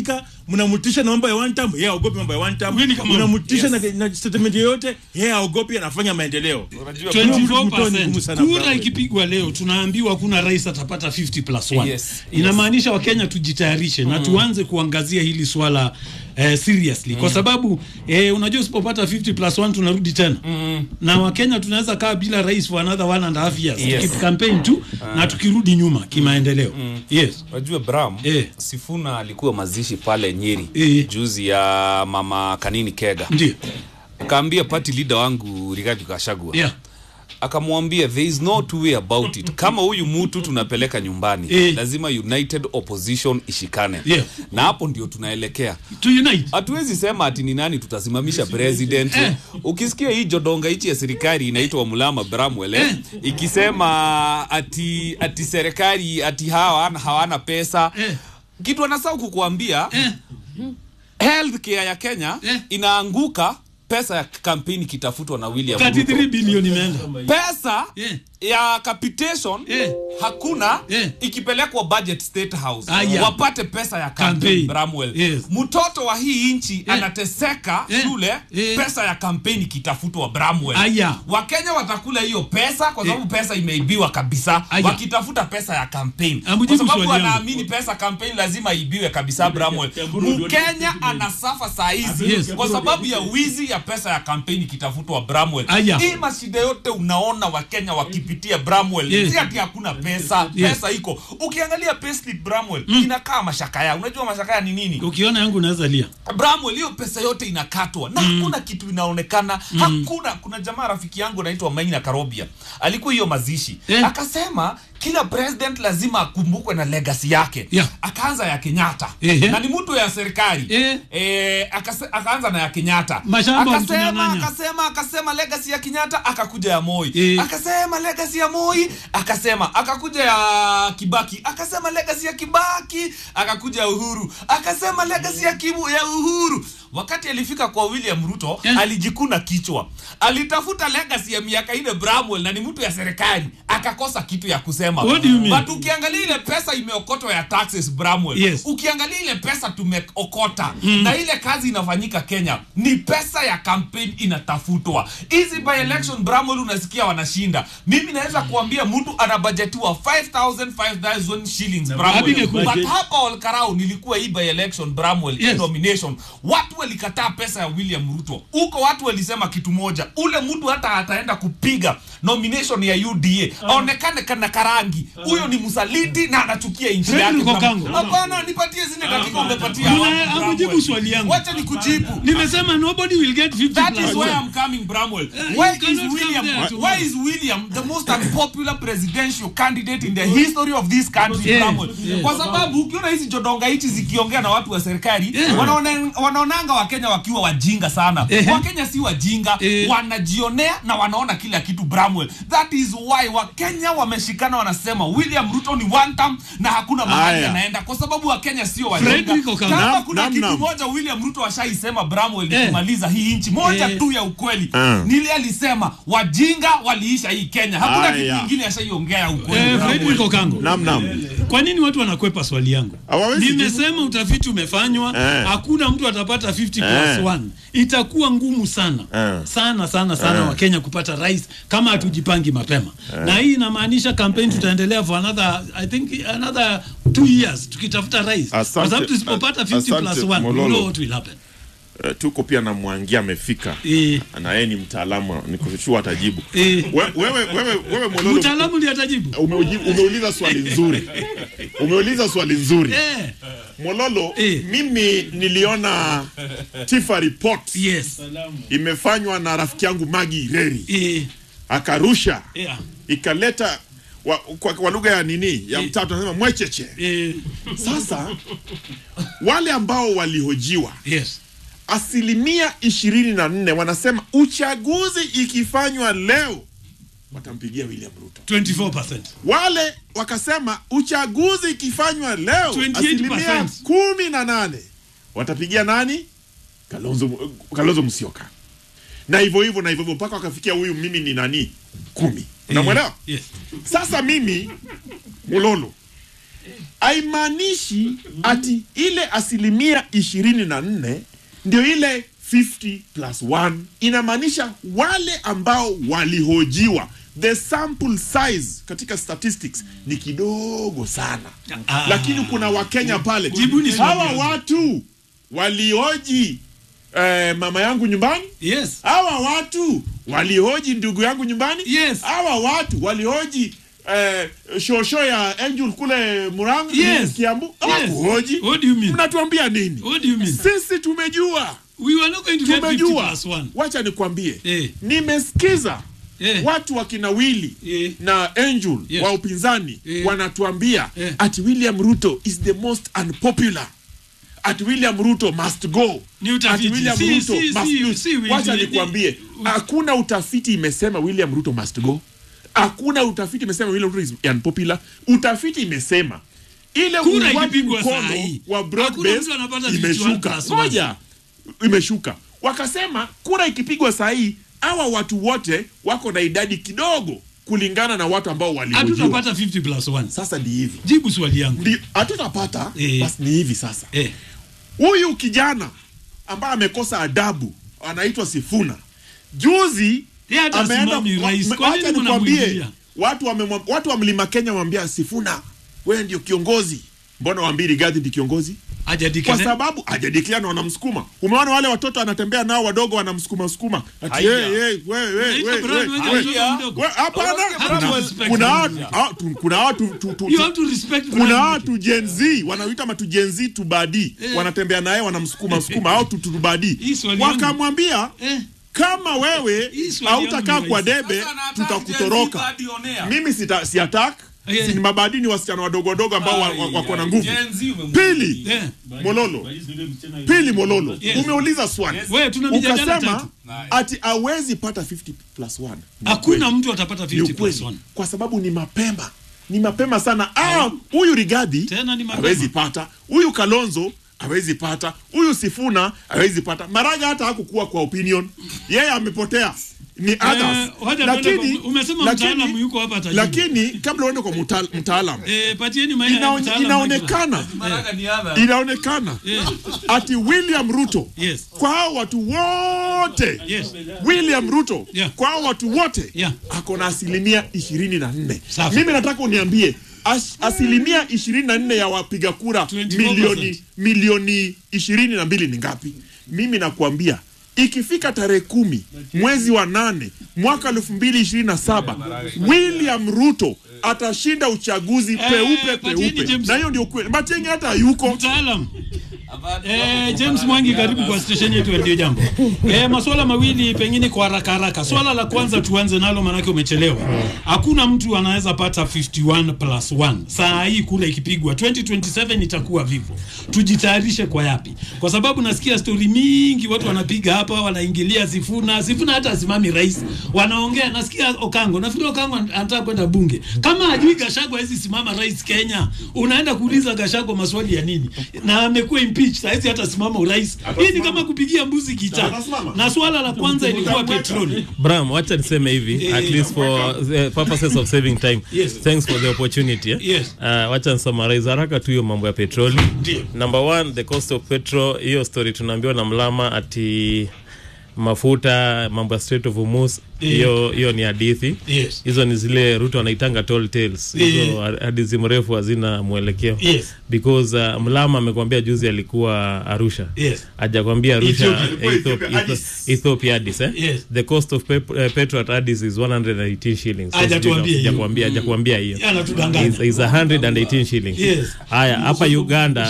akifika mnamtisha na mambo ya one time yeye haogopi mambo ya one time Mimi kama- mnamtisha Yes. na, na statement yoyote yeye haogopi anafanya maendeleo Unajua, 24% kura Brown. ikipigwa leo tunaambiwa kuna rais atapata 50 plus 1 Yes, inamaanisha wakenya tujitayarishe na tuanze kuangazia hili swala eh, seriously kwa sababu eh, unajua usipopata 50 plus 1 tunarudi tena na wakenya tunaweza kaa bila rais for another one and a half years Yes. Tukip campaign tu na tukirudi nyuma kimaendeleo yes Unajua Bram, Eh. Sifuna alikuwa mazishi pale Nyeri Eh. juzi ya mama Kanini Kega, ndio akaambia party leader wangu Rigathi Gachagua yeah akamwambia there is no two way about it kama huyu mtu tunapeleka nyumbani Eh. lazima united opposition ishikane Yeah. na hapo ndio tunaelekea to unite hatuwezi sema ati ni nani tutasimamisha president Eh. ukisikia hii jodonga hichi ya serikali inaitwa mulama bramwele Eh. ikisema ati ati serikali ati hawana hawana pesa Eh. kitu anasahau kukuambia eh health care ya kenya Eh. inaanguka pesa ya kampeni kitafutwa na william Ruto. 33 bilioni imeenda pesa Eh. ya capitation Eh. hakuna Eh. ikipelekwa budget state house Aya. wapate pesa ya Campaign. campaign Bramwell Yes. mtoto wa hii nchi anateseka Eh. shule Eh. pesa ya kampeni kitafutwa Bramwell Aya. wakenya watakula hiyo pesa kwa sababu pesa imeibiwa kabisa Aya. wakitafuta pesa ya campaign kwa Amujibu sababu swali yangu. wanaamini pesa campaign lazima ibiwe kabisa Bramwell mkenya anasafa saa hizi Yes. kwa sababu ya wizi ya pesa ya kampeni kitafutwa Bramwell Aya. hii mashida yote unaona wakenya wakipitia Bramwell Yes. si ati hakuna pesa Yes. pesa iko ukiangalia payslip Bramwell inakaa mashakaya unajua mashakaya ni nini ukiona yangu unaweza lia Bramwell hiyo pesa yote inakatwa na hakuna kitu inaonekana hakuna kuna jamaa rafiki yangu anaitwa Maina Karobia alikuwa hiyo mazishi Eh. akasema kila president lazima akumbukwe na legacy yake Yeah. akaanza ya Kenyatta Ehe. na ni mtu ya serikali Eh. eh, akase, akaanza na ya Kenyatta Mashamba akasema mtunyang'anya. akasema akasema legacy ya Kenyatta akakuja ya Moi Eh. akasema legacy ya Moi akasema akakuja ya Kibaki akasema legacy ya Kibaki akakuja ya Uhuru akasema legacy ya Kibu ya Uhuru wakati alifika kwa William Ruto Eh. alijikuna kichwa alitafuta legacy ya miaka ile Bramwell na ni mtu ya serikali akakosa kitu ya kusema What do you mean? but ukiangalia ile pesa imeokotwa ya taxes Bramwell Yes. ukiangalia ile pesa tumeokota na ile kazi inafanyika Kenya ni pesa ya campaign inatafutwa. Hizi by election Bramwell unasikia wanashinda. Mimi naweza kuambia mtu anabajetiwa 5000 5000 shillings Bramwell. Apige kura. But hapa Olkarau nilikuwa hii by election Bramwell Yes. hii nomination. Watu walikataa pesa ya William Ruto. Huko watu walisema kitu moja. Ule mtu hata ataenda kupiga nomination ya UDA. Aonekane kana karangi. Huyo ni msaliti na anachukia nchi Fred yake. Lukokango. Hapana, nipatie zile dakika umepatia. Kuna- watu, amujibu Bramwell. swali yangu. Wacha nikujibu. nimesema nobody will get 50 That plus is where one. I'm coming, Bramwell. you Why is cannot William? come there to- Why is William the most unpopular presidential candidate in the history of this country, Yeah, Bramwell? yeah. Kwa sababu ukiona hizi jodonga hichi zikiongea na watu wa serikali Yeah. wanaone- wanaonanga Wakenya wakiwa wajinga sana. Eh. Wakenya si wajinga, Eh. wanajionea na wanaona kila kitu, Bramwell. That is why Wakenya wameshikana, wanasema William Ruto ni one term na hakuna mahali Aya. anaenda, kwa sababu Wakenya sio Frederick wajinga. Okampo. Kama Nam- kuna nam- kitu nam. moja William Ruto ashaisema Bramwell ni Eh. kumaliza hii nchi moja Eh. tu ya ukweli Ah. nili alisema wajinga waliisha hii Kenya hakuna kitu Aya. kingine ashaiongea ya ukweli Eh, Bramwell. Frederick Okango. Nam nam. kwa nini watu wanakwepa swali yangu Hawawezi nimesema utafiti umefanywa Eh. hakuna mtu atapata 50 Eh. plus 1 itakuwa ngumu sana Eh. sana sana sana Eh. wakenya kupata rais kama hatujipangi mapema na hii inamaanisha campaign tutaendelea for another i think another two years tukitafuta rais kwa Asante. sababu tusipopata 50 plus Asante, 1 we Mololo. know what will happen Eh, tuko pia na Mwangi amefika Eh. na yeye ni mtaalamu, nikushua atajibu. Eh. We- Wewe wewe wewe Mololo, mtaalamu ndiye atajibu umeuji- umeuliza swali nzuri, umeuliza swali nzuri eh Mololo. Eh. Mimi niliona Tifa report yes imefanywa na rafiki yangu Magi Ireri eh akarusha yeah ikaleta wa, kwa, kwa lugha ya nini ya Eh. mtatu anasema mwecheche. eh Sasa wale ambao walihojiwa yes asilimia ishirini na nne wanasema uchaguzi ikifanywa leo watampigia William Ruto. 24% Wale wakasema uchaguzi ikifanywa leo 28%. asilimia kumi na nane watapigia nani? Kalonzo, Kalonzo Musyoka, na hivyo hivyo na hivyo hivyo mpaka wakafikia huyu mimi ni nani kumi. Unamwelewa? yes Sasa mimi Mulolo, haimaanishi ati ile asilimia ishirini na nne ndio ile 50 plus 1 inamaanisha wale ambao walihojiwa the sample size katika statistics ni kidogo sana Ah. lakini kuna wakenya pale Jibuni swali hawa yangu. watu walioji eh, mama yangu nyumbani yes hawa watu walihoji ndugu yangu nyumbani Yes. hawa watu walihoji eh, shosho ya angel kule muranga Yes. kiambu Yes. hawakuhoji What do you mean? mnatuambia nini What do you mean? sisi tumejua we were not going to get 50 tumejua plus 1 wacha nikwambie Eh. nimesikiza Eh. watu wakina wili Eh. na angel Yes. wa upinzani Eh. wanatuambia Eh. ati william ruto is the most unpopular ati william ruto must go Ni utafiti. ati william Si- ruto si- must si- lose. si Willy- wacha ni- nikwambie hakuna utafiti imesema william ruto must go hakuna utafiti imesema william ruto is unpopular utafiti imesema ile Kura uungwaji ikipigwa mkono saa hii, wa broad hakuna base mtu anapata 51 imeshuka plus one. moja imeshuka wakasema kura ikipigwa saa hii hawa watu wote wako na idadi kidogo kulingana na watu ambao walihojiwa hatutapata 50 plus 1 sasa ni hivi jibu swali yangu Ndi- hatutapata Eh. basi ni hivi sasa eh. huyu kijana ambaye amekosa adabu anaitwa Sifuna juzi Yeye hata ameenda asimami wa- rais. me- Kwa nini wacha nikwambie mnamwingilia? watu wamemwa- watu wa mlima Kenya wamwambia Sifuna wewe ndio kiongozi mbona waambie Rigathi ndi kiongozi Haja kwa declare. sababu hajadeclare na wanamsukuma umeona wale watoto anatembea nao wadogo wanamsukuma sukuma ati Haya. hey, hey, we, we, Unaita we, Brian we, Wenge we. mtoto mdogo. We, hapana Unasikia kuna- Brian Wenge? kuna watu ah, tu- kuna watu tu- tu- You tu- have to respect kuna Brian watu Gen Z wanaoita matu Gen Z tubadi Eh. wanatembea naye wanamsukuma sukuma au tu- tu- tubadi Hii swali yangu. wakamwambia Eh. kama wewe Hii swali yangu hautakaa ni kwa rahisi. debe Sasa anataka tutakutoroka Gen Z badi onea. mimi sita, si attack Eh. si ni mabadi ni wasichana wadogo wadogo ambao wa- wa- wako na nguvu Gen Z umemwingilia. pili Eh. mololo pili mololo Yes. umeuliza swali Wewe tuna mijadala ukasema tatu. ati awezi pata 50 plus 1 hakuna mtu atapata ni 50 plus ukweli 1 kwa sababu ni mapema ni mapema sana ah, huyu rigadi Tena ni mapema. hawezi pata huyu kalonzo hawezi pata huyu sifuna hawezi pata maraga hata hakukuwa kwa opinion yeye amepotea ni others wacha lakini tuende kwa- umesema lakini- mtaalamu yuko hapa atajibu. lakini kabla uende kwa muta- mtaalamu eh, patieni ma- inaone- mtaalamu inaonekana Maraga ni other. inaonekana Yeah. ati william ruto Yes. kwa hao watu wote Yes. william ruto Yeah. kwa hao watu wote Yeah. ako na asilimia ishirini na nne Safi. mimi nataka uniambie as, asilimia ishirini na nne ya wapiga kura 24%. milioni milioni ishirini na mbili ni ngapi mimi nakuambia ikifika tarehe kumi mwezi wa nane mwaka elfu mbili ishirini na saba william ruto atashinda uchaguzi peupe patieni peupe James. na hiyo ndio kweli matienge hata yuko mtaalam About- Eh, James Mwangi karibu kwa station yetu ya ndio jambo. Eh, masuala mawili pengine kwa haraka haraka. Swala la kwanza tuanze nalo manake umechelewa. Hakuna mtu anaweza pata 51 plus 1. Saa hii kura ikipigwa 2027 itakuwa vivyo. Tujitayarishe kwa yapi? Kwa sababu nasikia story mingi watu wanapiga hapa wanaingilia Sifuna. Sifuna hata asimami rais. Wanaongea nasikia Okango. Nafikiri Okango anataka kwenda bunge. Kama hajui Gachagua hawezi simama rais Kenya, unaenda kuuliza Gachagua maswali ya nini? Na amekuwa impeached, hawezi hata simama urais. Hii ni kama kupigia mbuzi gitaa. Atasimama. Na swala la kwanza ilikuwa petroli. Bram, wacha niseme hivi Eh, at least for the purposes of saving time. Yes. Thanks for the opportunity. eh. Yes. Uh, wacha nisummarize haraka tu hiyo mambo ya petroli. Ndio. Number one, the cost of petrol, hiyo story tunaambiwa na Mlama ati mafuta mambo ya Strait of Hormuz hiyo hiyo ni hadithi Yes. hizo ni zile ruto wanaitanga tall tales hizo Eh. hadithi mrefu hazina mwelekeo Yes. because uh, mlama amekwambia juzi alikuwa arusha Yes. hajakwambia arusha Ethiopia. Etho- Ethiopia, Etho- Addis. ethiopia addis eh? Yes. the cost of pep, uh, petrol at addis is 118 shillings So Hajatuambia sijui- hiyo. hajakwambia hajakwambia hiyo Anatudanganya. is, is 118 shillings Yes. haya hapa uganda